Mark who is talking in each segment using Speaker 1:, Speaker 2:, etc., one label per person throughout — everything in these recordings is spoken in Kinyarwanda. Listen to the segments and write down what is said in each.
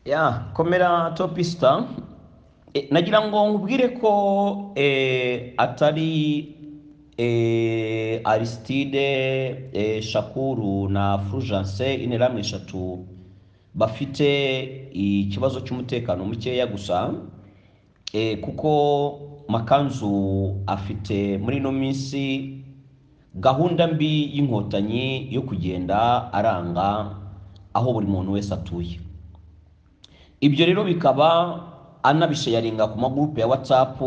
Speaker 1: ya komera topista E, nagira ngo nkubwire ko eh, atari eh, aristide eh, shakuru na fulgence interahamwe eshatu bafite ikibazo cy'umutekano mukeya gusa eh, kuko makanzu afite muri ino minsi gahunda mbi y'inkotanyi yo kugenda aranga aho buri muntu wese atuye ibyo rero bikaba anabishayaringa ku magurupe ya whatsapp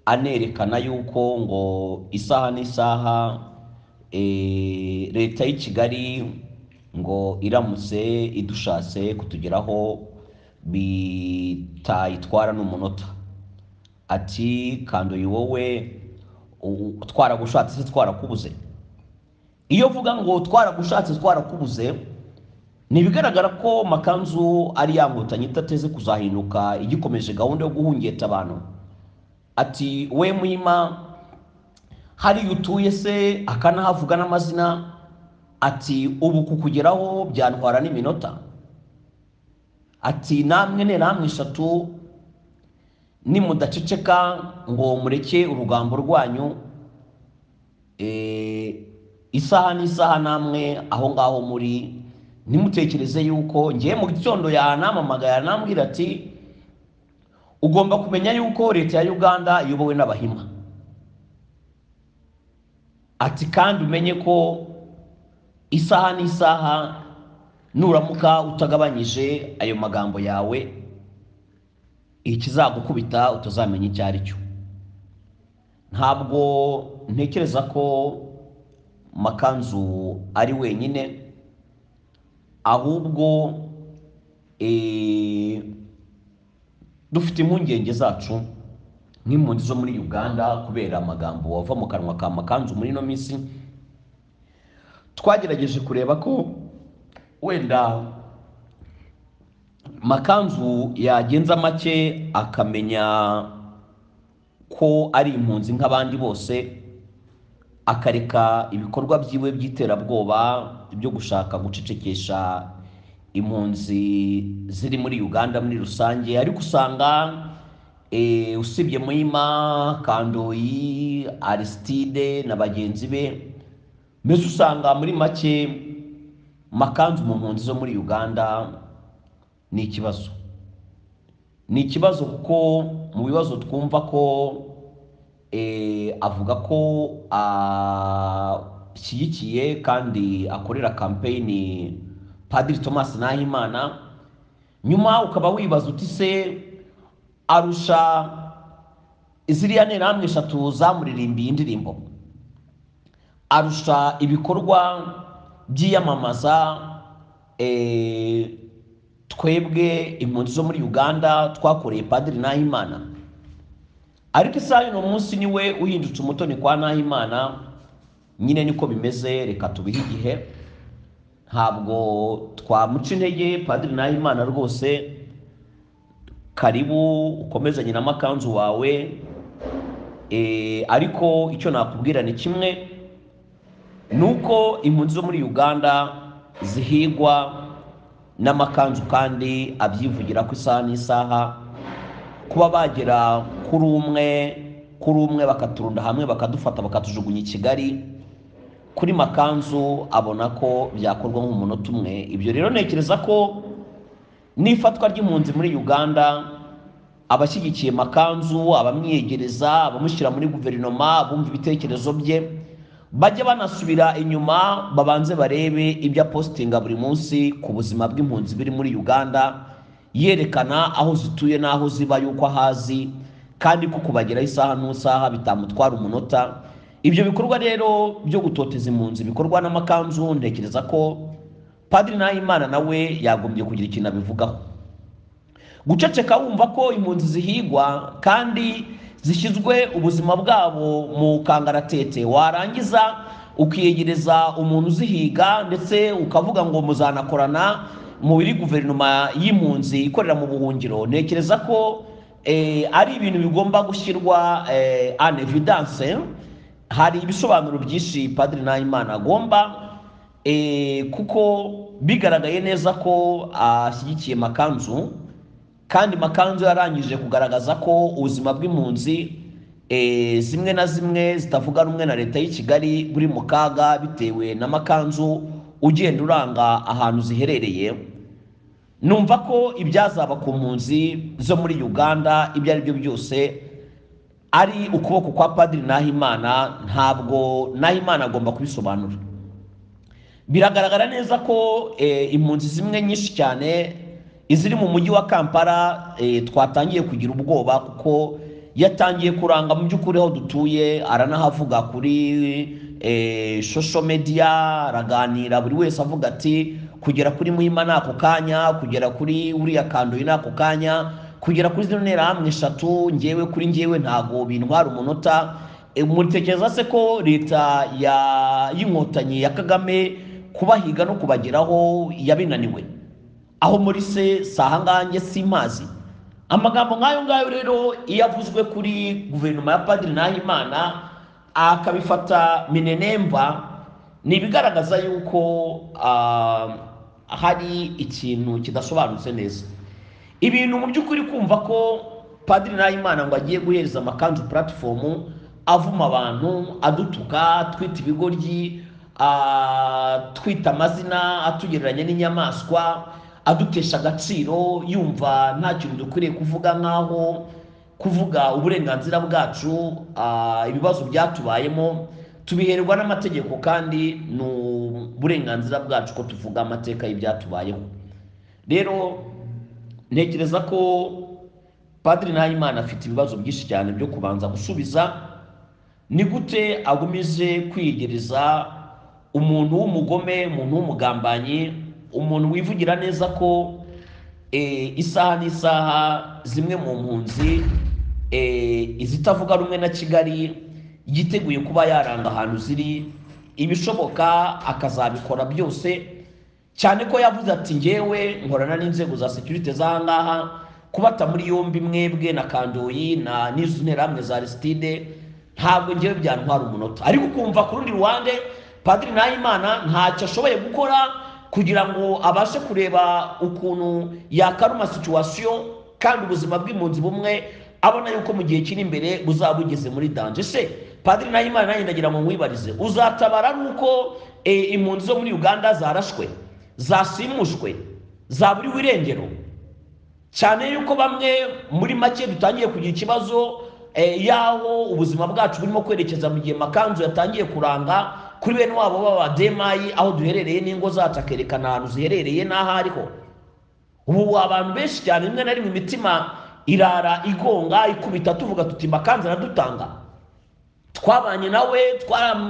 Speaker 1: anerekana yuko ngo isaha n'isaha eh, leta y'i kigali ngo iramutse idushatse kutugeraho bitayitwara n'umunota ati kanduye wowe u- twaragushatse se twarakubuze iyo uvuga ngo twaragushatse twarakubuze ni ibigaragara ko makanzu ari yankotanyi idateze kuzahinduka igikomeje gahunda yo guhungeta abantu ati we muhima hariya utuye se akanahavuga n'amazina ati ubu kukugeraho byantwara n'iminota ati namwe nteramwe eshatu nimudaceceka ngo mureke urugambo rwanyu eh, isaha n'isaha namwe aho ngaho muri ntimutekereze yuko ngiye mu gitondo yanamamagara yanambwira ati ugomba kumenya yuko leta ya uganda iyobowe n'abahima ati kandi umenye ko isaha n'isaha nuramuka utagabanyije ayo magambo yawe ikizagukubita utazamenya icyo ari cyo ntabwo ntekereza ko makanzu ari wenyine ahubwo eh, dufite impungenge zacu nk'impunzi zo muri uganda kubera amagambo wava mu kanwa ka makanzu muri ino minsi twagerageje kureba ko wenda makanzu yagenza make akamenya ko ari impunzi nk'abandi bose akareka ibikorwa byiwe by'iterabwoba byo gushaka gucecekesha impunzi ziri muri uganda muri rusange ariko usanga eh, usibye muhima kandoyi arisitide na bagenzi be mbese usanga muri make makanzu mu mpunzi zo muri uganda ni ikibazo ni ikibazo kuko mu bibazo twumva ko eh, avuga ko ashyigikiye kandi akorera kampeyini padiri thomas nahimana nyuma ukaba wibaza uti se arusha ziriya nterahamwe eshatu zamuririmbiye indirimbo arusha ibikorwa by'iyamamaza eh, twebwe impunzi zo muri uganda twakoreye padiri nahimana ariko isaha y'uno munsi niwe uhindutse umutoni kwa nahimana nyine niko bimeze reka tubihe igihe ntabwo twamuca intege padiri nahimana rwose karibu ukomezanye na makanzu wawe Eh, ariko icyo nakubwira ni kimwe ni uko impunzi zo muri uganda zihigwa n'amakanzu kandi abyivugira ku isaha n'isaha kuba bagera kuri umwe kuri umwe bakaturunda hamwe bakadufata bakatujugunya i kigali kuri makanzu abona ko byakorwa nk'umunota umwe ibyo rero ntekereza ko n'ifatwa ry'impunzi muri uganda abashyigikiye makanzu abamwiyegereza abamushyira muri guverinoma bumva ibitekerezo bye bajya banasubira inyuma babanze barebe ibyo apositinga buri munsi ku buzima bw'impunzi biri muri uganda yerekana aho zituye n'aho ziba y'uko ahazi kandi ko kubageraho isaha n'usaha bitamutwara umunota ibyo bikorwa rero byo gutoteza impunzi bikorwa n'amakanzu ntekereza ko padiri nahimana nawe yagombye kugira ikintu abivugaho guceceka wumva ko impunzi zihigwa kandi zishyizwe ubuzima bwabo mu kangaratete warangiza ukiyegereza umuntu uzihiga ndetse ukavuga ngo muzanakorana mu biri guverinoma y'impunzi ikorera mu buhungiro ntekereza ko eh, ari ibintu bigomba gushyirwa eh, an evidence hari ibisobanuro byinshi padiri nahimana agomba Eh, kuko bigaragaye neza ko ashyigikiye makanzu kandi makanzu yarangije kugaragaza ko ubuzima bw'impunzi eh, zimwe na zimwe zitavuga rumwe na leta y'i kigali buri mu kaga bitewe na makanzu ugenda uranga ahantu ziherereye numva ko ibyazaba ku mpunzi zo muri uganda ibyo ari byo byose ari ukuboko kwa padiri nahimana ntabwo nahimana agomba kubisobanura biragaragara neza ko eh, impunzi zimwe nyinshi cyane iziri mu mujyi wa kampala eh, twatangiye kugira ubwoba kuko yatangiye kuranga mu by'ukuri aho dutuye aranahavuga kuri eh, social media araganira buri wese avuga ati kugera kuri muhima ni ako kanya kugera kuri uriya kandoyi ni ako kanya kugera kuri zino nterahamwe eshatu ngewe kuri ngewe ntabwo bintwara umunota E, muritekereza se ko leta ya- y'inkotanyi ya kagame kubahiga no kubageraho yabinaniwe aho muri se si ahangange si mazi amagambo nk'ayo ngayo rero iyo avuzwe kuri guverinoma ya padiri nahimana akabifata minenemba ni ibigaragaza yuko ah, hari ikintu kidasobanutse neza ibintu mu by'ukuri kumva ko padiri nahimana ngo agiye guhereza amakanzu puratifomu avuma abantu adutuka atwita ibigoryi atwita amazina atugereranya n'inyamaswa adutesha agaciro yumva nta kintu dukwiriye kuvuga nk'aho kuvuga uburenganzira bwacu ah, ibibazo byatubayemo tubiherwa n'amategeko kandi ni uburenganzira bwacu ko tuvuga amateka y'ibyatubayeho rero ntekereza ko padiri nahimana afite ibibazo byinshi cyane byo kubanza gusubiza ni gute agumije kwiyegereza umuntu w'umugome umuntu w'umugambanyi umuntu wivugira neza ko eh, isaha n'isaha zimwe mu mpunzi eh, izitavuga rumwe na kigali yiteguye kuba yaranga ahantu ziri ibishoboka akazabikora byose cyane ko yavuze ati ngewe nkorana n'inzego za security z'ahangaha kubata muri yombi mwebwe na kandoyi na n'izo nterahamwe za Aristide ntabwo ngewe byantwara umunota ariko ukumva ku rundi ruhande padiri nahimana ntacyo ashoboye gukora kugira ngo abashe kureba ukuntu yakaruma situwasiyo kandi ubuzima bw'impunzi bumwe abona yuko mu gihe kiri imbere buzaba bugeze muri danje se padiri nahimana nanjye ndagira ngo mwibarize uzatabara ari uko eh, impunzi zo muri uganda zarashwe zasimushwe zaburiwe irengero cyane yuko bamwe muri make dutangiye kugira ikibazo eh, y'aho ubuzima bwacu burimo kwerekeza mu gihe makanzu yatangiye kuranga kuri bene wabo b'abademayi aho duherereye n'ingo zacu akerekana ahantu ziherereye n'aho ariho ubu abantu benshi cyane rimwe na rimwe imitima irara igonga ikubita tuvuga tuti makanzu aradutanga twabanye nawe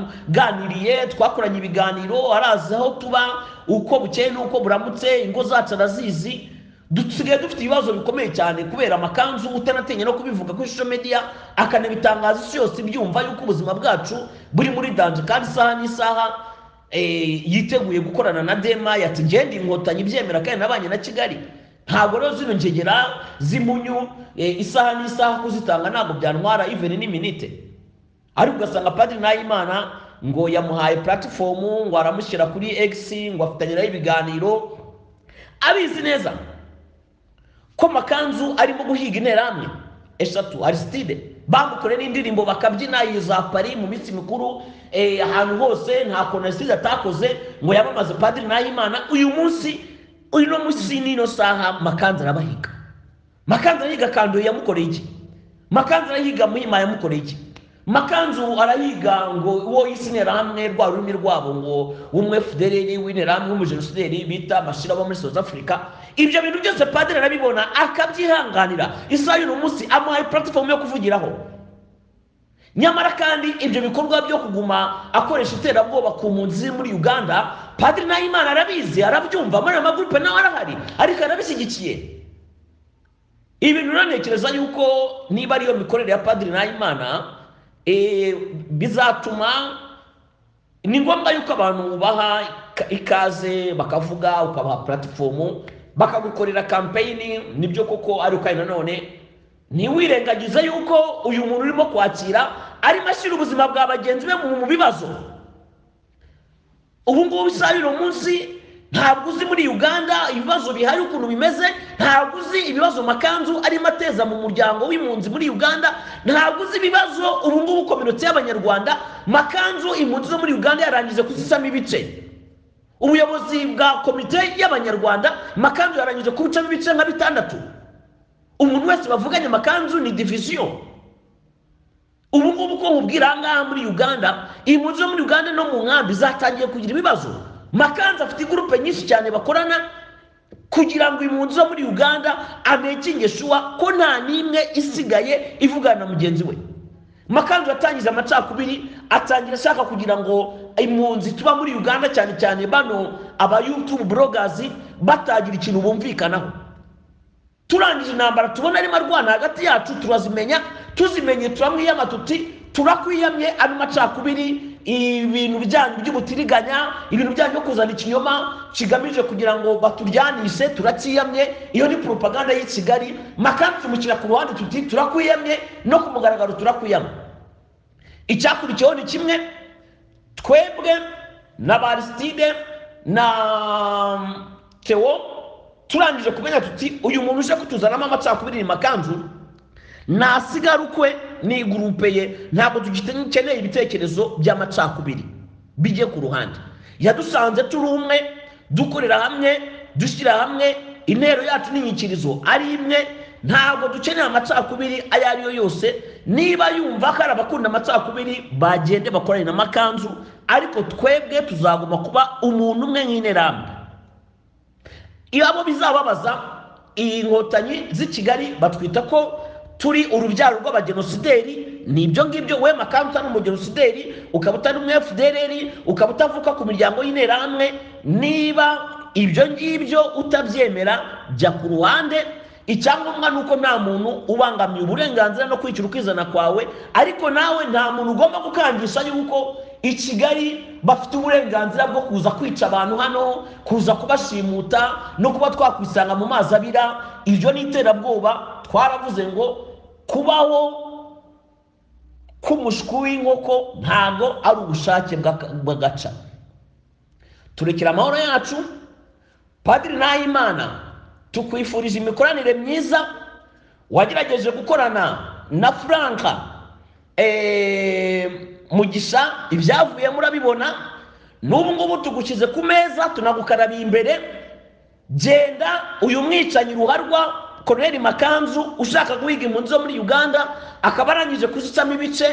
Speaker 1: twaraganiriye twakoranye ibiganiro arazi aho tuba uko bukeye n'uko buramutse ingo zacu arazizi dusigaye dufite ibibazo bikomeye cyane kubera amakanzu utanatinya no kubivuga kuri social media akanabitangaza isi yose ibyumva yuko ubuzima bwacu buri muri danje kandi isaha n'isaha eh, yiteguye gukorana na dema yati ngende inkotanyi ibyemera kandi nabanye na kigali ntabwo rero zino ngegera z'imunyu eh, isaha n'isaha kuzitanga ntabwo byantwara even n'iminite ariko ugasanga padiri nahimana ngo yamuhaye puratifomu ngo aramushyira kuri x ngo afitanye nayo ibiganiro abizi neza ko makanzu arimo guhiga interahamwe eshatu arisitide bamukoreye n'indirimbo bakabyina iyo za pari mu minsi mikuru eh, ahantu hose nta kuntu arisitide atakoze ngo yamamaze padiri nahimana uyu munsi uyu no munsi n'ino saha makanzu arabahiga makanzu arahiga kandoyi yamukoreye iki makanzu arahiga muhima yamukoreye iki makanzu arahiga ngo uwo y'isinterahamwe rwa rurimi rwabo ngo w'umwe fudereri w'interahamwe w'umujenosideri bita bashira bo muri south africa ibyo bintu byose padiri arabibona akabyihanganira isaha y'uno munsi amuhaye puratifomu yo kuvugiraho nyamara kandi ibyo bikorwa byo kuguma akoresha iterabwoba ku mpunzi ziri muri uganda padiri nahimana arabizi arabyumva muri aya magurupe nawe arahari ariko arabishyigikiye ibi bintu rero ntekereza yuko niba ariyo mikorere ya padiri nahimana eh, bizatuma ni ngombwa yuko abantu ubaha ika- ikaze bakavuga ukabaha puratifomu bakagukorera kampeyini nibyo koko ariko kandi nanone ntiwirengagize yuko uyu muntu urimo kwakira arimo ashyira ubuzima bwa bagenzi be mu mu bibazo ubu ngubu israel munsi ntabwo uzi muri uganda ibibazo bihari ukuntu bimeze ntabwo uzi ibibazo makanzu arimo ateza mu muryango w'impunzi muri uganda ntabwo uzi ibibazo ubu ngubu kominotsi y'abanyarwanda makanzu impunzi zo muri uganda yarangije kuzisamo ibice ubuyobozi bwa komite y'abanyarwanda makanzu yarangije kubucamo ibice nka bitandatu umuntu wese bavuganye amakanzu ni divisiyo ubu ngubu ko nkubwira aha ngaha muri uganda impunzi zo muri uganda no mu nkambi zatangiye kugira ibibazo makanzu afite igurupe nyinshi cyane bakorana kugira ngo impunzi zo muri uganda amekinge shuwa ko nta n'imwe isigaye ivugana na mugenzi we makanzu yatangije amacakubiri atangira ashaka kugira ngo impunzi tuba muri uganda cyane cyane bano aba yutubu burogazi batagira ikintu bumvikanaho turangije intambara tubona arimo arwana hagati yacu turazimenya tuzimenye turamwiyama tuti turakwiyamye ayo macakubiri ibintu byanyu by'ubutiriganya ibintu byanyu byo kuzana ikinyoma kigamije kugira ngo baturyanishe turacyiyamye iyo ni propaganda y'i kigali makanzu tumushyira ku ruhande tuti turakwiyamye no ku mugaragaro turakwiyama icyakurikiyeho ni kimwe twebwe na barisitide na tewo turangije kumenya tuti uyu muntu uje kutuzanamo amacakubiri ni makanzu nasigarukwe n'igurupe ye ntabwo dukeneye ibitekerezo by'amacakubiri bijye ku ruhande yadusanze turi umwe dukorera hamwe dushyira hamwe intero yacu n'inyikirizo ari imwe ntabwo dukeneye amacakubiri ayo ari yo yose niba yumva ko ari abakunda amacakubiri bagende bakorane n'amakanzu ariko twebwe tuzagomba kuba umuntu umwe nk'interahamwe iyo abo bizababaza inkotanyi z'i kigali batwita ko turi urubyaro rw'abagenosideri ni ibyo ngibyo we makanzu utari umugenosideri ukaba utari umwe fdrr ukaba utavuka ku miryango y'interahamwe niba ibyo ngibyo utabyemera jya ku ruhande icyangombwa ni uko nta muntu ubangamiye uburenganzira no kwishyura ukizana kwawe ariko nawe nta muntu ugomba gukangisha yuko i kigali bafite uburenganzira bwo kuza kwica abantu hano kuza kubashimuta no kuba twakwisanga mu mazi abira ibyo ni iterabwoba twaravuze ngo kubaho k'umushwi w'inkoko ntabwo ari ubushake bw'agaca turekera amahoro yacu padiri nahimana tukwifurije imikoranire myiza wagerageje gukorana na furanka eee mugisha ibyavuye murabibona n'ubu ngubu tugushyize ku meza tunagukarabiye imbere genda uyu mwicanyi ruharwa koroneri makanzu ushaka guhiga impunzi zo muri uganda akaba arangije kuzicamo ibice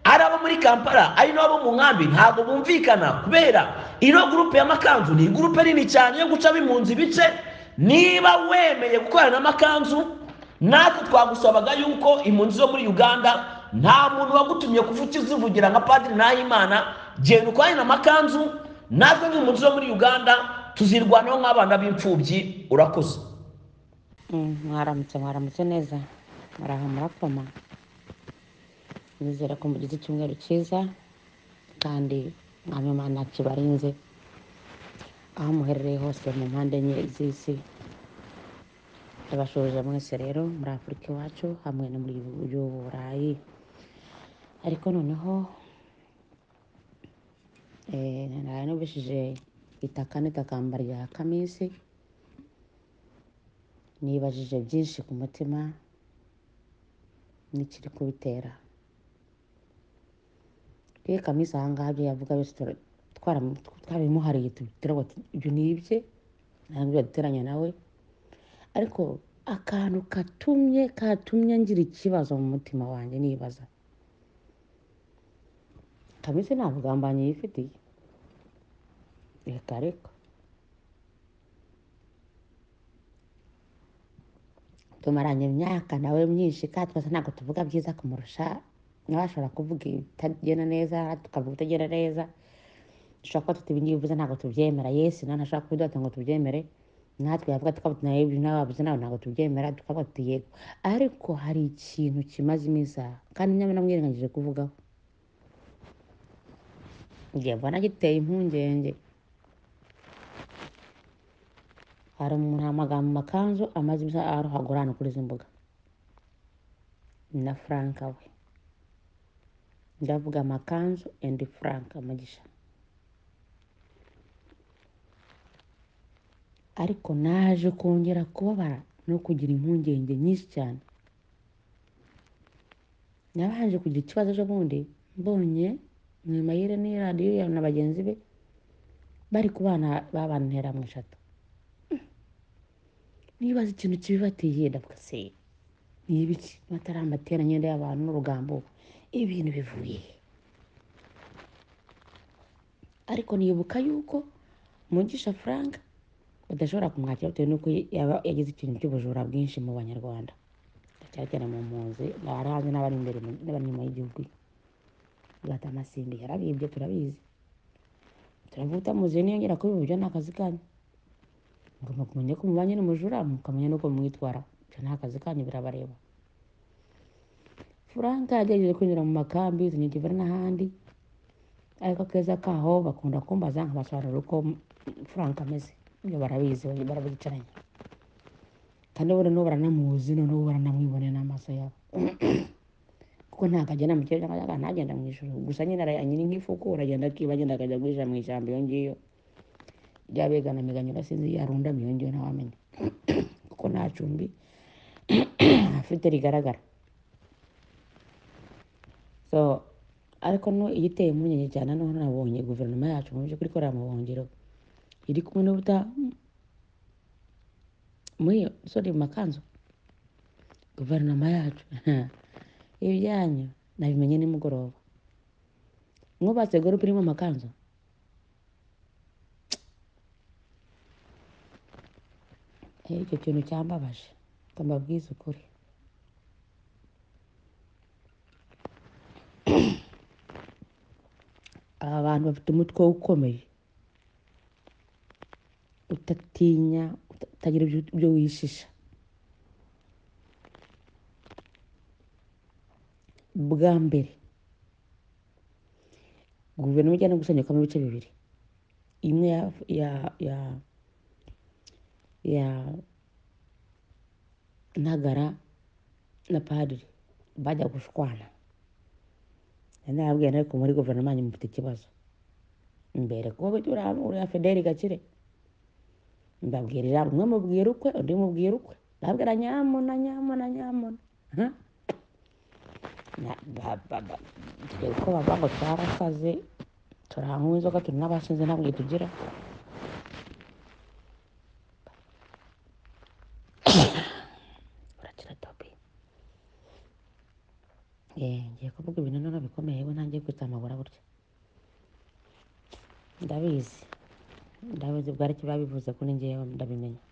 Speaker 1: ari abo muri kampala ari n'abo mu nkambi ntabwo bumvikana kubera ino gurupe ya makanzu ni gurupe nini cyane yo gucamo impunzi ibice niba wemeye gukorana n'amakanzu natwe twagusabaga yuko impunzi zo muri uganda nta muntu wagutumye kuvuga uzivugira nka padiri nahimana genda ukorane amakanzu natwe nk'impunzi zo muri uganda tuzirwanaho nk'abana b'imfubyi urakoze
Speaker 2: mwaramutse mwaramutse neza muraha murakoma nizera ko mugize icyumweru cyiza kandi mwami imana kibarinze aho muherereye hose mu mpande enye z'isi ndabashoje mwese rero muri afurika iwacu hamwe no muri burayi ariko noneho nari nubishije itaka n'itakamba rya kamisi nibajije byinshi ku mutima n'ikiri kubitera iyo kamisi ahangaha ibyo yavuga byose twarabimuhariye tugira ngo ibyo ni ibye ntabwo yaduteranya nawe ariko akantu katumye katumye ngira ikibazo mu mutima wanjye nibaza kameze nta bugambanyi yifitiye reka reka tumaranye imyaka nawe myinshi kandi twese ntabwo tuvuga byiza kumurusha nawe ashobora kuvuga ibitagenda neza tukavuga ibitagenda neza dushobora kuba tuti ibingibi bivuze ntabwo tubyemera yesi nawe ntashobora kubiduhata ngo tubyemere natwe yavuga tukavuga nawe ibyo nawe wabuze nawe ntabwo tubyemera tukavuga tuti yego ariko hari ikintu kimaze iminsi aha kandi nyamara namwirengagije kuvugaho ngiye mbona giteye impungenge hari umuntu amagambo makanzu amaze iminsi arohagura hano kuri izi mbuga na frank we ndavuga amakanzu endi frank umugisha ariko naje kongera kubabara no kugira impungenge nyinshi cyane nabanje kugira ikibazo ejobundi mbonye mwimayire n'iyi radiyo ya na bagenzi be bari kubana babantera mu eshatu nibaza ikintu kibibatiye ndavuga se ni ibiki amatarambatera nyenda y'abantu n'urugambo ibintu bivuye he? ariko nibuka yuko mugisha frank badashobora kumwakira bitewe n'uko yaba yagize ikintu cy'ubujura bwinshi mu banyarwanda ndacyagera mu mpunzi abari hanze n'abari imbere mu- n'abari inyuma y'igihugu agata amasimbi yarabibye turabizi turavuga utamuzi niyongera kubiba ibyo ni akazi kanyu mugomba kumenya ko mubanye n'umujura mukamenya n'uko mwitwara ibyo ni akazi kanyu birabareba frank yagerageje kwinjira mu makambi tunyagivura n'ahandi ariko akeza kaho bakunda kumbaza nkabasobanurira uko frank ameze ibyo barabizi barabicaranye kandi buriya n'ubu baranamuzi noneho baranamwibonera n'amaso yabo kuko ntabwo agenda mu kirere cyangwa ntagenda mu ijoro gusa nyine ara- nyiri nk'ifuku aragenda akiba agenda akajya guhisha mu ishyamba iyo ngiyo ryabegana miganyura sinzi yarundama iyo ngiyo ntawamenya kuko nta cumbi afite rigaragara so ariko no igiteye impungenge cyane noneho nabonye guverinoma yacu mu by'ukuri ikorera mu buhungiro iri kumwe n'ubuta muri iyo sori mu makanzu guverinoma yacu ibyanyu nabimenye nimugoroba mwubatse gurupe irimo amakanzu Eh, icyo kintu cyambabaje ko mbabwiza ukuri aba bantu bafite umutwe ukomeye utatinya uta- utagira ibyo- ibyo wishisha bwa mbere guverinoma ijyana gusanyukamo ibice bibiri imwe ya ya ya, ya ntagara na padiri bajya gushwana nababwiye ariko muri guverinoma yanyu mufite ikibazo imbere kuba uriya uriya federi gakire mbabwirira umwe mubwira ukwe undi mubwira ukwe ndabwira nyamuna nyamuna nyamuna Aha. Na- ba- ba- ba- dore uko bavuga ngo twarasaze turanywa inzoga turi n'abashinze ntabwo tugira urakira topi Eh, ngiye kuvuga ibintu noneho bikomeye we ntangiye kwitsamagura gutya ndabizi ndabizi bwari icyo babivuze ko ningewe ndabimenya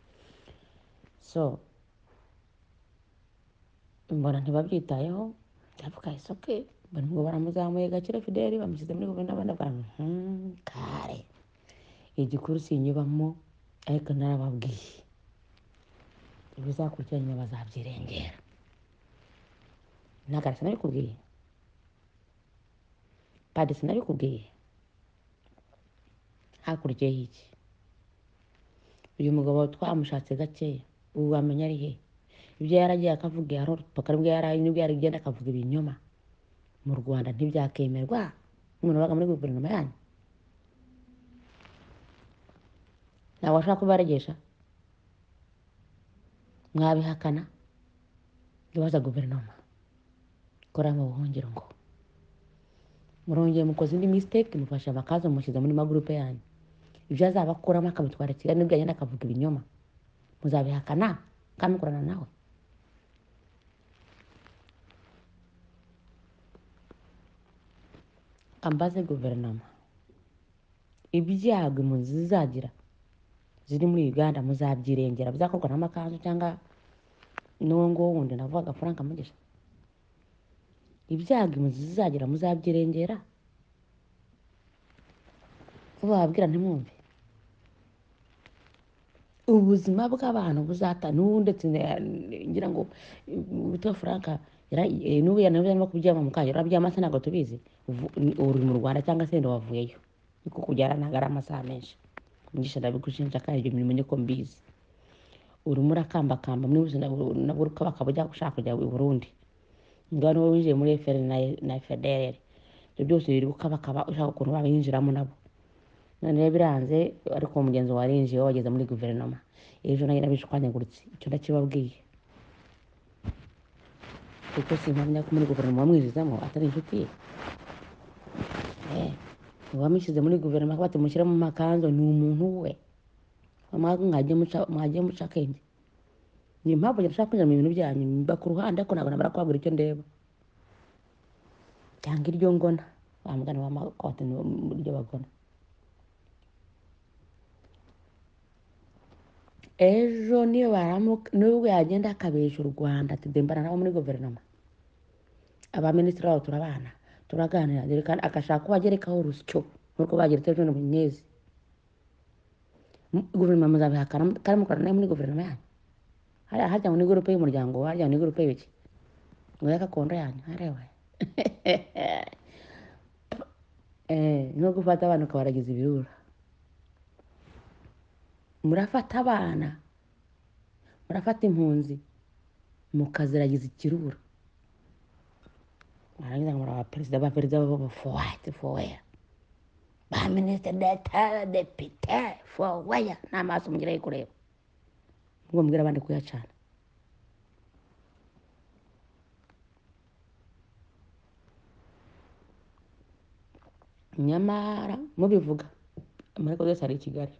Speaker 2: so mbona ntibabyitayeho ndavuga ese oke mbona ngo baramuzamuye gakire fideli bamushyize muri guverinoma ndavuga ngo, "Hmm, kare igikuru sinyubamo ariko narababwiye ibizakurikira nyuma bazabyirengera ntagarasa nabikubwiye padisi nabikubwiye hakurikiyeho iki uyu mugabo twamushatse gakeya ubu wamenya ari he ibyo yaragiye akavuga yarorupaka nibwo yari nibwo yari agenda akavuga ibinyoma mu rwanda ntibyakemerwa umuntu wabaga muri guverinoma yanyu ntabwo ashobora kubaregesha mwabihakana ibibaza guverinoma ikorera mu buhungiro ngo murongeye mukoze indi misiteke mufashe amakaza mushyize muri magurupe yanyu ibyo azaba akuramo akabitwara i kigali nibwo agenda akavuga ibinyoma muzabihakana kandi mukorana nawe ambaze guverinoma ibyago impunzi zizagira ziri muri uganda muzabyirengera bizakorwa n'amakanzu cyangwa n'uwo nguwo wundi navuga frank mugisha ibyago impunzi zizagira muzabyirengera ko bababwira ntimwumve ubuzima bw'abantu buzata n'ubu ndetse na- ngira ngo witwa frank yara- eh, n'ubu yanarimo kubyama mu kayo arabyama se ntabwo tubizi Vu- ni- uri mu rwanda cyangwa se wenda wavuyeyo niko kubyara ntabwo ari amasaha menshi mugisha ndabigushinja kandi ibyo mirimo niko mbizi urimo urakambakamba mwibuze nabwo ukabaka bujya gushaka kujya i burundi ngaho niwe winjiye muri FRN na na fdr ibyo byose biri ukabakaba ushaka ukuntu babinjiramo nabo noneho biranze ariko mugenzi warinjiye wageze muri guverinoma ejo nayo nabishwanyaguritse icyo ndakibabwiye kuko simpamya ko muri guverinoma wamwinjizamo atari inshuti ye Eh, uwamushyize muri guverinoma kuba tumushyira mu makanzu ni umuntu we mwajye mwajye muca- mwajye muca akenge ni impamvu njye ndashaka kwinjira mu bintu byanyu mba ku ruhande ariko ntabwo namara kubabwira icyo ndeba cyangwa iryo ngona bamugana bamakote n'iryo bagona ejo niyo baramuka nubwo yagenda akabesha u rwanda tudembana nabo muri guverinoma abaminisitiri babo turabana turaganira yerekana agashaka ko bagerekaho urusyo nk'uko bageretse ejo bundi munyezi guverinoma muzabihakana kandi mukorana nayo muri guverinoma yanyu hariya hajya muri gurupe y'umuryango hajya muri gurupe y'ibiki ngo y'agakondo yanyu hareba Eh, no gufata abana ukabaragiza ibirura murafata abana murafata impunzi mukaziragiza ikirura warangiza ngo muraba perezida ba perezida babo fowaiti foweya ba minisitiri deta depite foweya n'amaso mugira yo kureba ubwo mbwira abandi kuyacana nyamara mubivuga amareko yose ari i kigali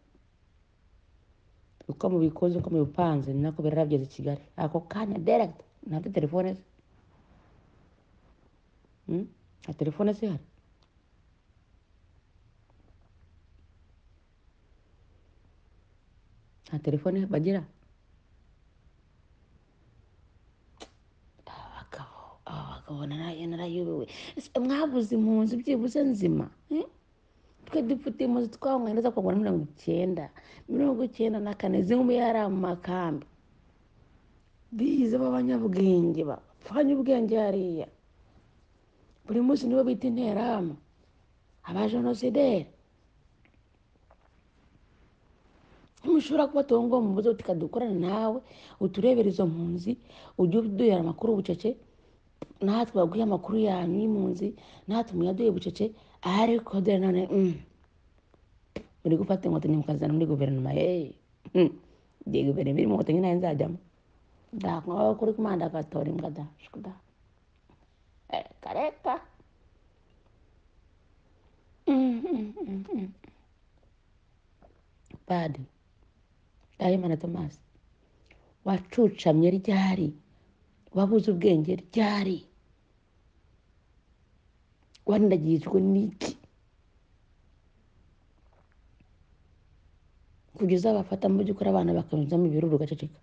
Speaker 2: uko mubikoze uko mubipanze ni nako birarabigeze i kigali ako kanya deregiti ntabwo telefone ze Mm? nta telefone zihari nta telefone bagira Aba bagabo aba bagabo naraye narayubiwe Ese mwabuze impunzi byibuze nzima eh? twe dufite impunzi twahumwe neza kugura mirongo icyenda mirongo icyenda na kane zimwe yari mu makambi bize b'abanyabwenge bapfanye ubwenge hariya buri munsi nibo bita interahamwe abajenosideri ntimushobora kubatunga uwo mubuze uti dukorane nawe uturebere izo mpunzi ujye uduhera amakuru bucece natwe babwiye amakuru yanyu y'impunzi natwe muyaduhe bucece ariko dore none mm, muri gufata inkotanyi mukazana muri guverinoma yeee igihe guverinoma irimo inkotanyi nayo nzajyamo ndakunywa kuri kumanda agatora imbwa da shukuda reka reka badi dayimana tomasi wacucamye ryari wabuze ubwenge ryari wandagirijwe n'iki kugeza bafata mu by'ukuri abana bakanyuzamo ibiruru ugaceceka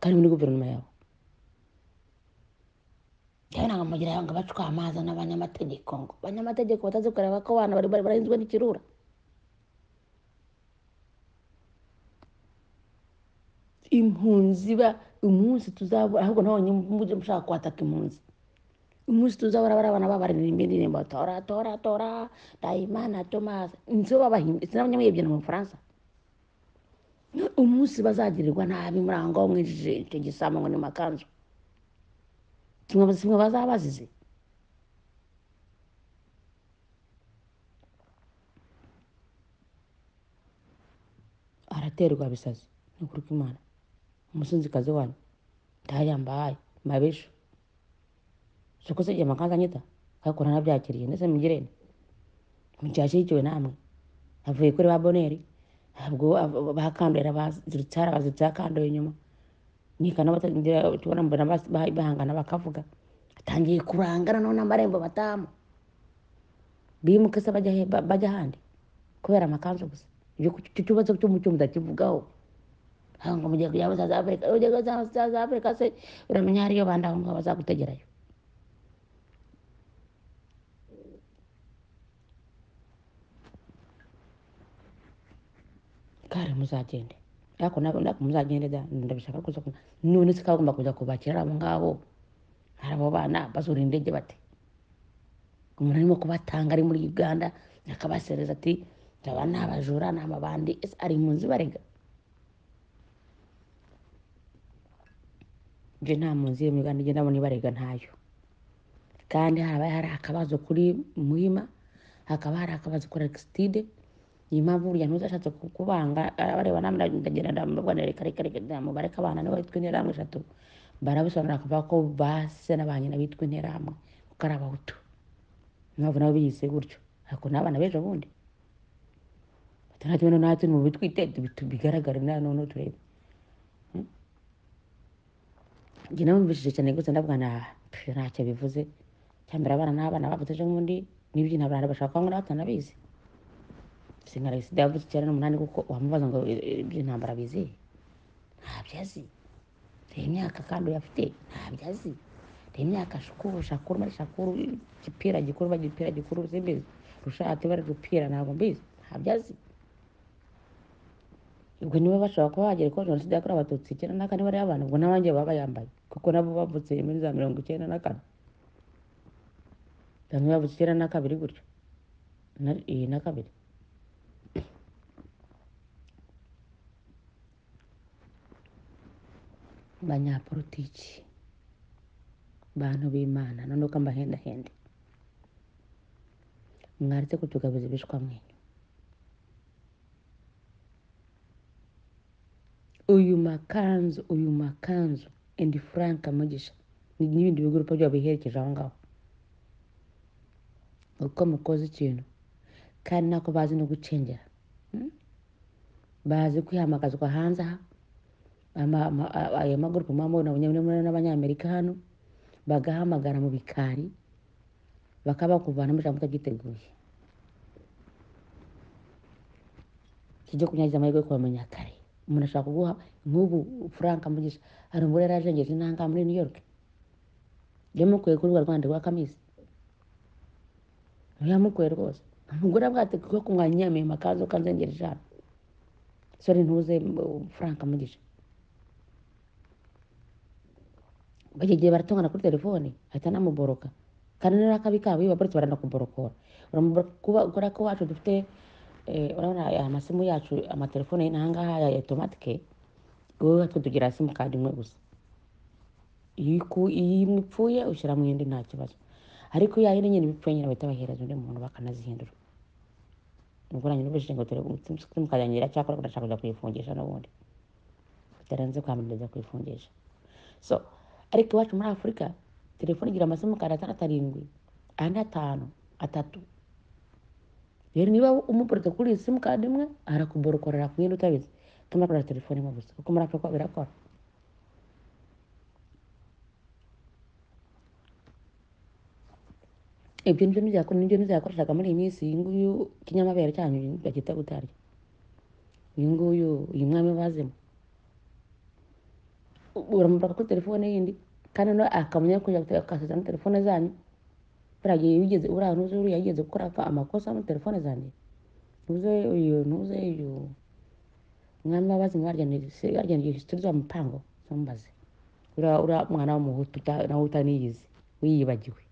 Speaker 2: kandi muri guverinoma yawe cyane ntabwo mugira ngo bacwa amazi n'abanyamategeko ngo abanyamategeko batazi kureba ko abana bari bari barahinzwe n'ikirura impunzi ba umunsi tuzabura ahubwo nabonye mujye mushaka kwataka impunzi umunsi tuzabura bari abana babarinira indi ndirimbo tora tora tora dayimana tomasi nizo babahimbye sinabanyamuyibye mu bufaransa umunsi bazagirirwa nabi muri aho ngaho mwinjije icyo gisambo ngo ni mu makanzu kimwe kimwe bazaba bazize araterwa bisazi ni ukuri kw'imana umusinzikazi wanyu ndayambaye mabesho soko se igihe amakanzu anyita ariko naranabyakiriye ndetse mugirene mucyashyigikiwe namwe avuye kuri ba boneri ntabwo ab- bakandora baziritse hari abaziritse bakandoye inyuma nikana batangira tubona mbona bas- ba- bahangana bakavuga atangiye kurangana none amarembo batamu bimuka se bajya he- ba- bajya ahandi kubera amakanzu gusa ibyo ku- icyo kibazo cyo mu cyo mudakivugaho aho ngo mugiye kujya muri South Africa ugiye kujya muri South Africa se uramenya hariyo bandi aho ngaho bazagutegerayo kare muzagende ariko nabo nako muzagende da ndabishaka kuza ku none se kagomba kuza kubakira abo ngabo hari abo bana bazura indege bate umuntu arimo kubatanga ari muri uganda akabasereza ati aba ni abajura ni amabandi ese ari impunzi barega nje nta mpunzi yo muri uganda igenda abona ibarega ntayo kandi harabaye hari akabazo kuri muhima hakaba hari akabazo kuri agisitide niyo mpamvu burya ntuzashatse kubanga areba namwe ndagenda ndamubwa reka reka reka ndamubareka abana niba bitwa interahamwe eshatu barabisobanura akavuga ko base n'abanyina bitwa interahamwe kuko ari abahutu niyo mpamvu nabo biyise gutyo ariko n'abana b'ejo bundi batanatuma natwe mu bitwite bigaragare na none turebe njye nawe mbishije cyane gusa ndavuga na pfe, ntacyo bivuze cyambere abana n'abana bavutse ejo bundi n'ibyo ntabwo abantu bashaka ngo batanabizi singara sida yavutse icyenda n'umunani kuko wamubaza ngo iby'intambara bizi ntabyo azi reba imyaka kandi uyafite ntabyo azi reba imyaka shakuru shakuru mari shakuru igipira gikuru ba gipira gikuru simbizi rushati bara rupira ntabwo mbizi ntabyo azi ubwo niba bashobora kuba bagera ko jenoside yakorewe abatutsi icyenda na kane bari abantu ubwo n'abandi baba bayambaye kuko nabo bavutse muri za mirongo icyenda na kane bamwe bavutse icyenda na kabiri gutyo na- eh, na kabiri banyapolitiki bantu b'imana noneho ko mbahendahende mwaretse kutugabiza ibishwa mwenyu uyu makanzu uyu makanzu endi frank mugisha ni- n'ibindi bigurupa byabo biherekeje aho ngaho uko mukoze ikintu kandi nako bazi no gucengera Mm? bazi kwihamagazwa hanze aha Ama- ama- a- ayo magurupe muba mubona abanyamuremure n'abanyamerika hano bagahamagara mu bikari bakaba kuvanamo ijambo utaryiteguye kijya kunyagiza amahirwe yo kubamenya kare umuntu ashaka kuguha nk'ubu frank mugisha hari umugore yari ajengeje intanga muri new york yamukuye kuri rwa rwanda rwa kamisi yamukuye rwose umugore avuga ati kuko kumwanyamiye amakanzu kanzengereje hano sore ntuze m- frank mugisha bajya igihe baratongana kuri telefone ahita anamuboroka kandi niba ari akabi kabo iyo baparitse baranakuborokora uramuboroka kuba kubera ko iwacu dufite eh, urabona aya amasimu yacu amatelefone y'inahangaha ya otomatike wowe twe tugira simukadi imwe gusa iyo iku- iyo imwe ipfuye ushyira mu yindi nta kibazo ariko ya yindi nyine ibipfuye nyine bahita bahereza undi muntu bakanazihindura ubwo nanjye n'ubwo ngo dore simukadi yanjye iracyakora ndashaka kujya kuyifungisha n'ubundi bitarenze kwamamariza kuyifungisha so ariko iwacu muri afurika telefone igira amasimukadi atandatu arindwi ane atanu atatu rero niba umuporota kuri iyi simukadi imwe arakuborokorera ku yindi utabizi utuma akorera telefone imwe gusa kuko muri afurika birakora ibyo nibyo nibyo nibyo nibyakoreshaga muri iyi minsi iyi nguyu kinyamabere cyanyu bagita gutarya uyu nguyu uyu mwami bazemo uramubaka kuri telefone yindi kandi no akamenya kujya akasezerana na telefone zanyu buriya gihe wigeze uriya ntuze uriya yigeze gukora aka- amakosa muri telefone zanjye ntuze uyu ntuze uyu umwami w'abazima baryaniriye histori za mupango ntumbaze uriya uriya mwana w'umuhutu uta- nawe utaniyizi wiyibagiwe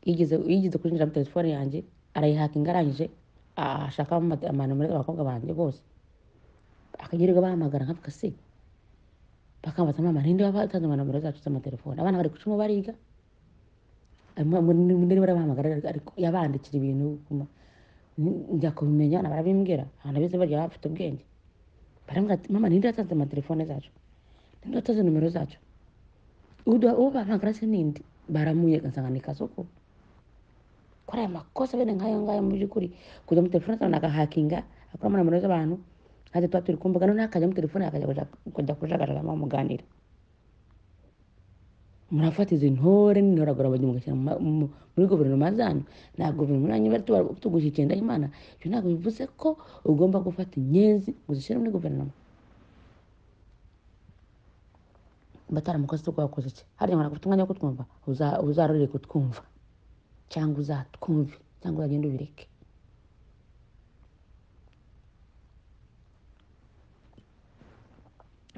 Speaker 2: yigeze yigeze kwinjira muri telefone yanjye arayihakinga arangije ashakamo ama- amanomero y'abakobwa banjye bose akagirirwa bahamagara nkavuga se bakambaza mama ninde wabatanze amanomero zacu z'amatelefoni abana bari gucamo bariga munini barabahamagara ariko- ariko yabandikira ibintu kuma- n- njya kubimenya abana barabimbwira abana bize barya baba bafite ubwenge barambwira ati mama ninde watanze amatelefone zacu ninde watanze nomero zacu Udu- uwo bahamagara se ninde baramuye gasanga ni kasuku kora aya makosa bene nk'ayo ngayo mu by'ukuri kujya muri telefone zawe agahakinga akora amanomero z'abantu ntajya tuba turi kumbuga noneho akajya muri telefone akajya kuja- kujya kujagaragamo muganira murafata izi ntore n'intoragura bajya mugashyira mu ma- mu- muri guverinoma zanyu nta guverinoma yanyu bari tuba- tugushyikira imana ibyo ntabwo bivuze ko ugomba gufata inyenzi ngo uzishyire muri guverinoma bataramukozi tuko wakoze iki hariya mwana gufite umwanya wo kutwumva uza- uzarorere kutwumva cyangwa uzatwumve cyangwa uzagende ubireke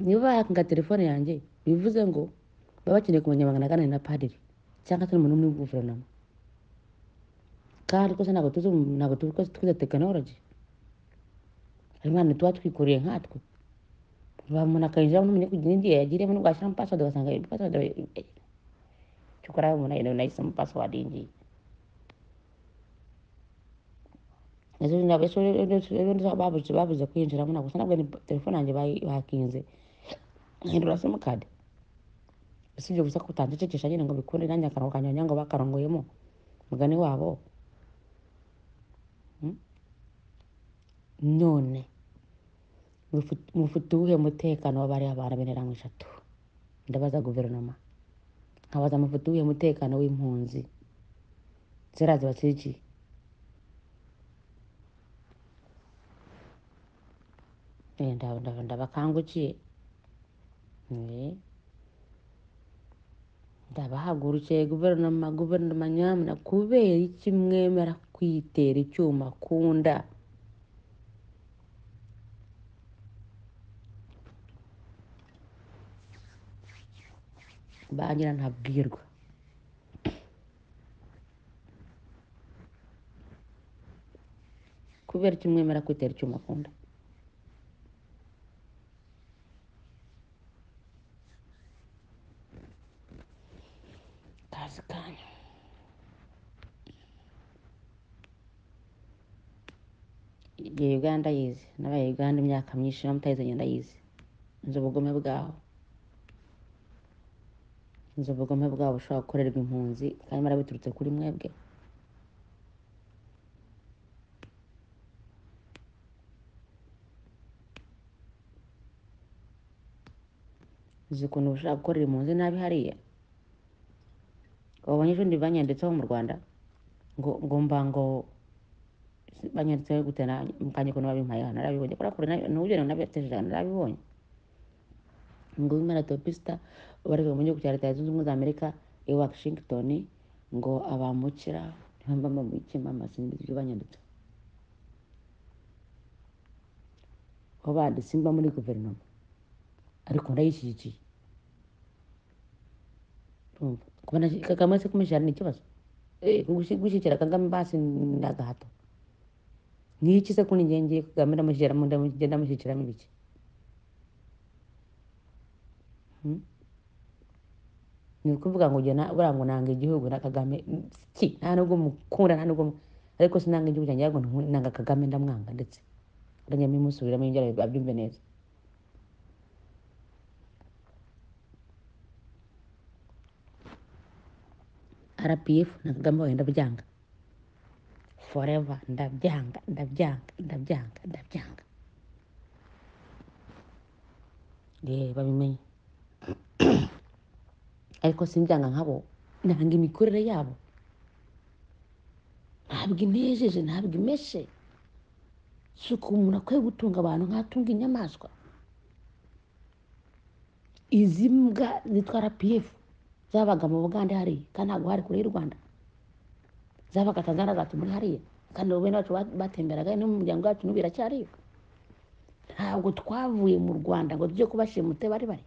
Speaker 2: niba bahakinga telefone yanjye bivuze ngo baba bakeneye kumenya bangana aganira na padiri cyangwa se n'umuntu muri guverinoma kandi rwose ntabwo tuzi umu- ntabwo tuzi ko twize tekinoloji imana tuba twikuriye nkatwe bamuntu akayinjiramo ntumenye kugira igihe yagiriyemo nubwo yashyiramo pasiwadi ugasanga iyo pasiwadi cyokora umuntu nayo nayo nayo isize mo pasiwadi yinjiye nazo nabo eso babuze babuze kwinjiramo nabwo nabwo ni telefone yanjye bayi- bakinze hindura simukadi usibye gusa ko utandicecekesha nyine ngo bikunde nanjye akarongo kanjye wagira ngo bakarongoyemo mugani wabo Mm? none mufu- mufite uwuhe mutekano w'abariya abantu b'interamo eshatu ndabaza guverinoma nkabaza mufite uwuhe mutekano w'impunzi ziriya zibasigiye Eh, ndaba- ndaba- ndabakangukiye Eh. ndabahagurukiye guverinoma guverinoma nyamuna kubera iki mwemera kwitera icyuma ku nda bangira ntabwirwa kubera iki mwemera kwitera icyuma ku nda kazi kanyu igihe uganda yize nabaye uganda imyaka myinshi na mutayizanye ndayizi nzi ubugome bwaho nzi ubugome bwabo bushobora gukorerwa impunzi kandi mara biturutse kuri mwebwe uzi ukuntu bushobora gukorera impunzi nabi hariya abo banyeshuri banyanditseho mu rwanda ngo ngo mba ngo banyanditseho gute na mukanya ukuntu babimpaye aha narabibonye kubera kure n'ubugeni nabiyatesheje narabibonye ngo wimara topista ubarizwa mu gihugu cya leta zunze ubumwe za amerika i washington ngo abamukira ntibamba mabiki mama simba ibyo banyanditse aho bandi simba muri guverinoma ariko ndayishyigikiye urumva kubona kagame se kumushyira ni ikibazo Eh, gushi- gushyigikira kagame basi ni agahato ni iki se kuri njye ngiye kagame ndamushyiramo ndamushyigikira- ndamushyigikiramo ibiki Hmm? ni ukuvuga ngo ujya na- buriya ngo nanga igihugu na kagame ki nta nubwo mukunda nta nubwo mu- ariko sinanga igihugu cyanjye ahubwo ntu- nanga kagame ndamwanga ndetse arajya mbimusubiramo ibyo arabyo- abyumve neza rpf na kagame wawe ndabyanga forever ndabyanga ndabyanga ndabyanga ndabyanga yewe babimenye ariko simbyanga nkabo nanga imikorere yabo ntabwo inejeje ntabwo imeshe si ukuntu umuntu akwiye gutunga abantu nk'atunga inyamaswa izi mbwa zitwara pf zabaga mu bugande hariya kandi ntabwo hari kure y'u rwanda zabaga tanzania zati muri hariya kandi abo bene bacu ba- batemberagayo no mu muryango wacu n'ubu biracyariyo ntabwo twavuye mu rwanda ngo tujye kubashimute bari bari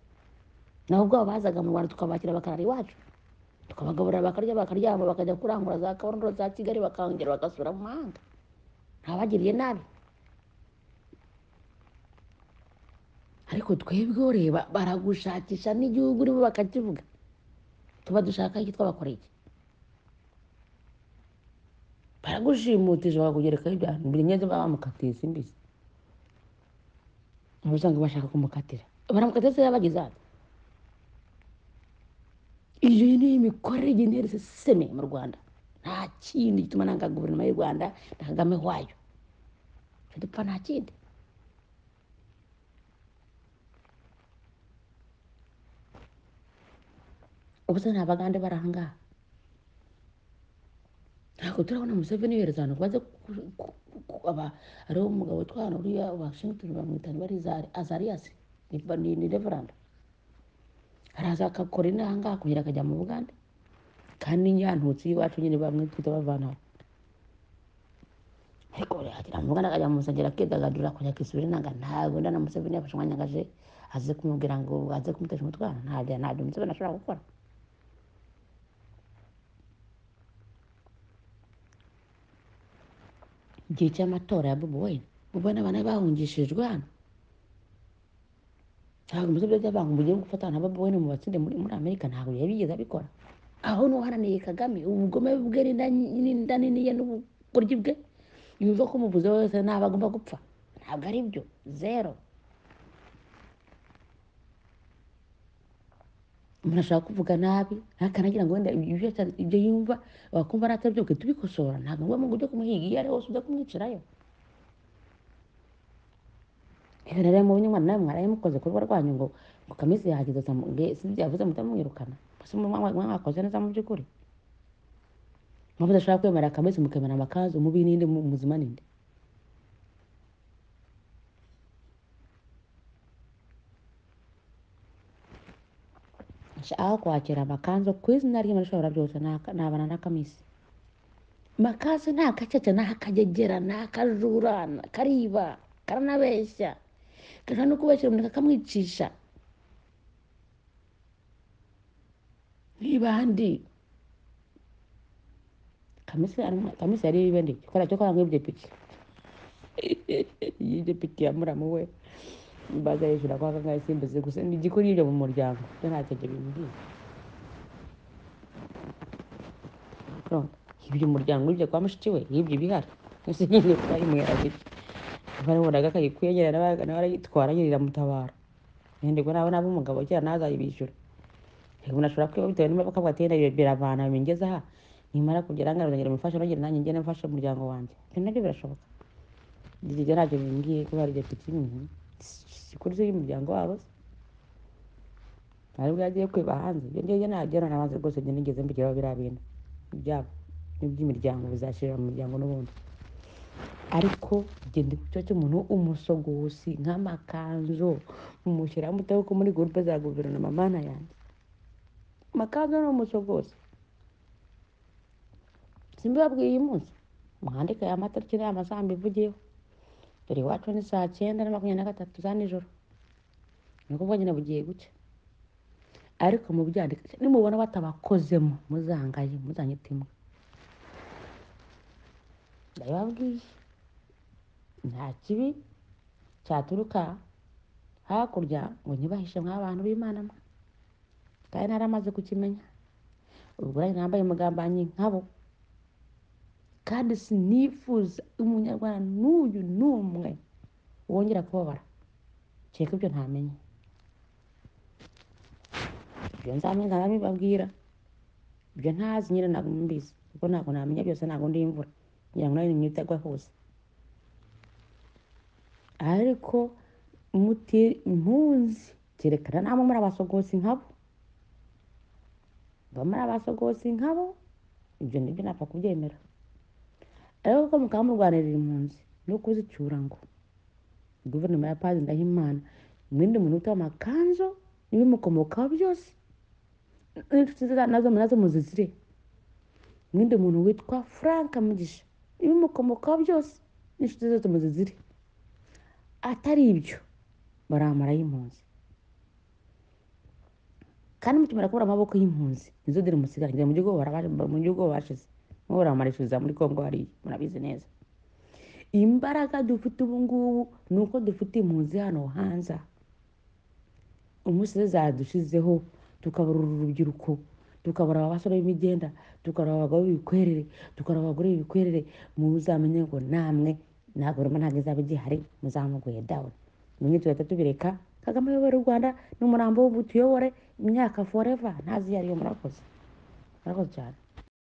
Speaker 2: nabo ubwabo bazaga mu rwanda tukabakira bakarara iwacu tukabagaburira bakarya bakaryama bakajya kurangura za kabondo za kigali bakongera bagasubira mu mahanga ntabagiriye nabi ariko twebweho reba baragushakisha n'igihugu urimo bakakivuga tuba dushaka iki twabakoreye iki baragushimutije bakakugerekaho ibyaha buri ngenzi baba bamukatiye simbizi uba usanga bashaka kumukatira baramukatira se yabagize hano iyo niyo mikorere genere siseme mu rwanda nta kindi gituma nanga guverinoma y'u rwanda na kagame wayo Icyo dupfa nta kindi ubuse ni abagande bari ahangaha ntabwo turabona museveni yohereza ahantu ngo aze ku- ku- ku- aba- hariho umugabo witwa hano uriya washington bamwita bari azariyasi ni ni- ni reveranda araza agakora inanga kugira akajya mu bugande kandi nyantutsi y'iwacu nyine bamwitwita bavana aho. ariko yagera mu bugande akajya mu musengero akidagadura akongera akisubira inanga ntabwo nda na museveni yafashe umwanya ngo aje aze kumubwira ngo aze kumutesha umutwaro ntabyo ntabyo museveni ashobora gukora igihe cy'amatora ya bobi wine bobi wine abana bahungishijwe hano ntabwo umusozi by'abantu bugiye gufata na bobi wine mu batsinde muri muri amerika ntabwo yari bigeze abikora aho n'uharaniye kagame ubugome bwe n'inda n'inda nini ye n'uburyi bwe yuza ko umuvuzi wese ntabwo agomba gupfa ntabwo ari byo zero umuntu ashobora kuvuga nabi akanagira ngo wenda ibyo yata- ibyo yumva wakumva ari atabyo ugahita ubikosora ntabwo ngombwa ngo ujye kumuhiga iyo ari hose ujya kumwicirayo ibi rero mubonye umwana nawe mwarabimukoze ku rugo rwanyu ngo ngo kamisi yahageze asamubwe sinzi yavuze muhita mumwirukana mbese mwakoze neza mu by'ukuri mpamvu udashobora kwemera kamisi mukemera amakanzu mubi n'indi mu- muzima n'indi aho kwakira amakanzu ku izina ry'imana byose ntabana na kamisi makazi nta gacece nta kagegera nta kajurana kariba karanabeshya gashobora no kubeshyira umuntu kakamwicisha nk'ibandi kamisi arimo- kamisi yari ibende kubera cyo kwanga ibyo piki y'ibyo piki ya muramu we imbaga yishyura kwa kangahe simbizi gusa ni igikuri ibyo mu muryango byo nta kege bimbwiye Urumva? yibye umuryango yibye kwa mushiki we yibye ibihari ese nyine twayimuhera gutya barabonaga akayikuyegera nawe arayitwara nyine iramutabara nendego nabo nabo umugabo kera nazayibishyura reka umuntu ashobora kwiba bitewe n'impamvu akavuga ati "Yenda biravana bingeze aha nimara kugera ngana ngira mufashe nongere nanjye ngende mfashe umuryango wanjye ibyo nabyo birashoboka ibyo ntacyo bimbwiye kubera ibyo piki nyine sikuri y'umuryango wabo se ari bwo yagiye kwiba hanze ibyo ngibyo nagera nabanza rwose njye nigeze mbigeraho biriya bintu ibyabo n'iby'imiryango bizashirira mu miryango n'ubundi ariko genda ku cyo cy'umuntu umusogosi nk'amakanzu mumushyiraho mutaho ko muri gurupe za guverinoma mana yanjye amakanzu ni umusogosi simbibabwiye uyu munsi mwandike aya matariki n'aya masambu ivugiyeho dore iwacu ni saa cyenda na makumyabiri na gatatu za nijoro ni ukuvuga nyine bugiye gucya ariko mubyandika nimubona batabakozemo muzangaye muzanyitimwe ndabibabwiye nta kibi cyaturuka hakurya ngo nyibahishe nk'abantu b'imana mwe kandi nari amaze kukimenya ubwo nanjye nambaye umugambanyi nkabo kandi sinifuza umunyarwanda n'uyu n'umwe wongera kubabara kereka ibyo ntamenye ibyo nzamenye nabibabwira ibyo ntazi nyine ntabwo mbizi kuko ntabwo namenya byose ntabwo ndi imvura ngira ngo nawe ni mwitegwa hose ariko muti mpunzi kerekana nabo muri abasogosi nkabo mba muri abasogosi nkabo ibyo nibyo napfa kubyemera ariko ko mukaba murwanirira impunzi no kuzicyura ngo guverinoma ya padi ndahimana mwirinde umuntu ufite amakanzu n'ibimukomokaho byose n'inshuti ze nazo nazo muzizire mwirinde umuntu witwa frank mugisha ibimukomokaho byose n'inshuti ze zose muzizire atari ibyo baramara y'impunzi kandi mutumira kubura amaboko y'impunzi nizo dore musigaranye mu gihugu barabaje mu gihugu bashize mwe baramarishiriza muri kongo hariya murabizi neza imbaraga dufite ubu ngubu ni uko dufite impunzi hano hanze aha. umusize zadushizeho tukabura uru rubyiruko tukabura abasore b'imigenda tukabura abagabo b'ibikwerere tukabura abagore b'ibikwerere muzamenye ngo namwe nta guverinoma ntabwo izaba igihari muzamuguye dawuni nimwe tugahita tubireka kagame ayobora u rwanda ni umurambo w'ubutuyobore imyaka foreva ntazi iyo ariyo murakoze murakoze cyane